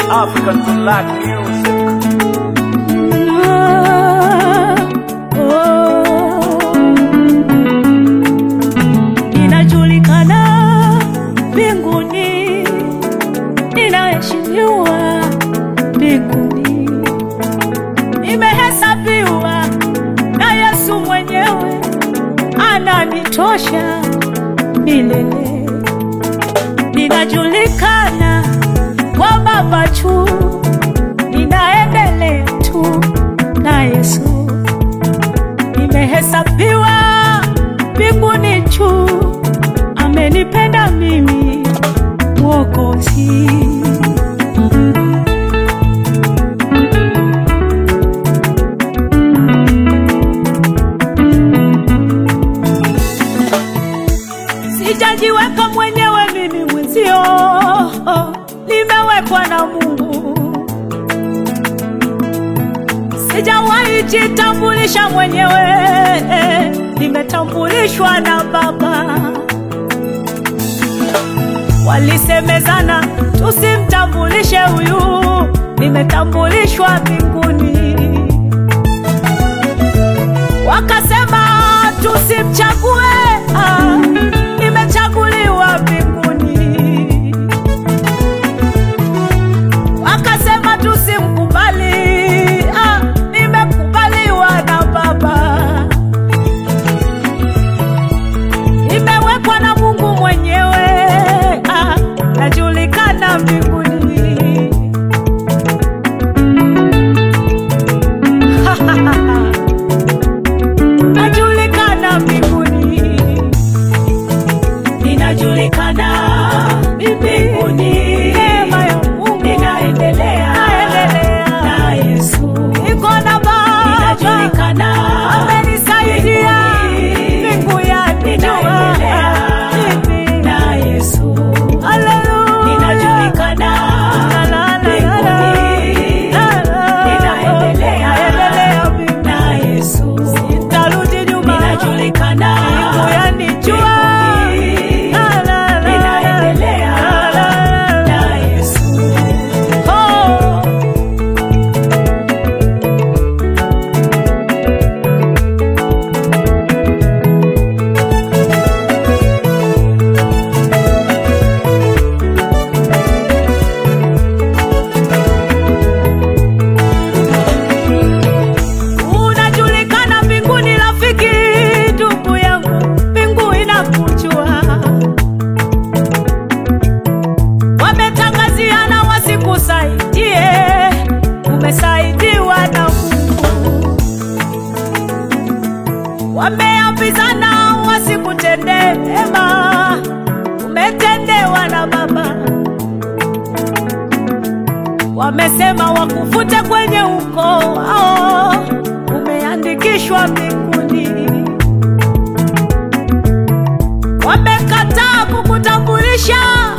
African black music. Ninajulikana mbinguni, ninaheshimiwa mbinguni, nimehesabiwa na Yesu mwenyewe, ananitosha milele. Ninajulikana kwa Baba tu, ninaendelea tu na Yesu nimehesabiwa mbinguni juu, amenipenda mimi Mwokozi. Sijajiweka mwenyewe mimi mwenzio, nimewekwa na Mungu. Sijawahi jitambulisha mwenyewe, nimetambulishwa na Baba. Walisemezana tusimtambulishe huyu, nimetambulishwa mbinguni. Wakasema tusimchague, ah, nimechaguliwa mbinguni. Wakasema tusimkubali, ah, nimekubaliwa na Baba. Nimewekwa na Mungu mwenyewe, ah, najulikana mbinguni. Najulikana mbinguni, ninajulikana mbinguni. Neema ya Mungu ninaendelea na Yesu, niko na Baba, ninajulikana, amenisaidia mbingu yanijua na Yesu, haleluya, ninajulikana mbinguni, ninaendelea na Yesu, sitarudi nyuma, ninajulikana mbingu yanijua ninaendelea na Yesu. Oh. Unajulikana mbinguni, rafiki, ndugu yangu, mbingu inakujua. Wametangaziana wasikusaidie, umesaidiwa na Mungu. Wameambizana wasikutendee mema, umetendewa na Baba. Wamesema wakufute kwenye ukoo wao, umeandikishwa mbinguni. Wamekataa kukutambulisha,